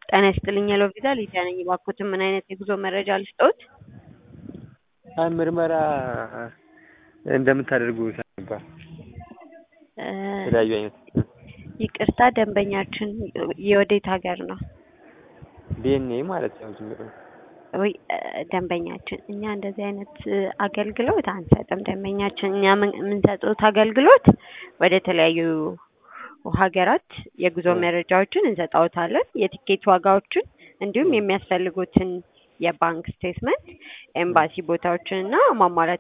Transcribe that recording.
ጤና ይስጥልኝ ሄሎ ቪዛ ሊዲያ ነኝ። እባክዎትን ምን አይነት የጉዞ መረጃ ልስጥዎት? አይ ምርመራ እንደምታደርጉ ነበር። የተለያዩ አይነት ይቅርታ ደንበኛችን የወዴት ሀገር ነው? ዲኤንኤ ማለት ነው። ዝም ብሎ ወይ ደንበኛችን እኛ እንደዚህ አይነት አገልግሎት አንሰጥም። ደንበኛችን እኛ ምን- የምንሰጡት አገልግሎት ወደ ተለያዩ ሀገራት የጉዞ መረጃዎችን እንሰጣዎታለን። የቲኬት ዋጋዎችን እንዲሁም የሚያስፈልጉትን የባንክ ስቴትመንት፣ ኤምባሲ ቦታዎችን እና ማሟላት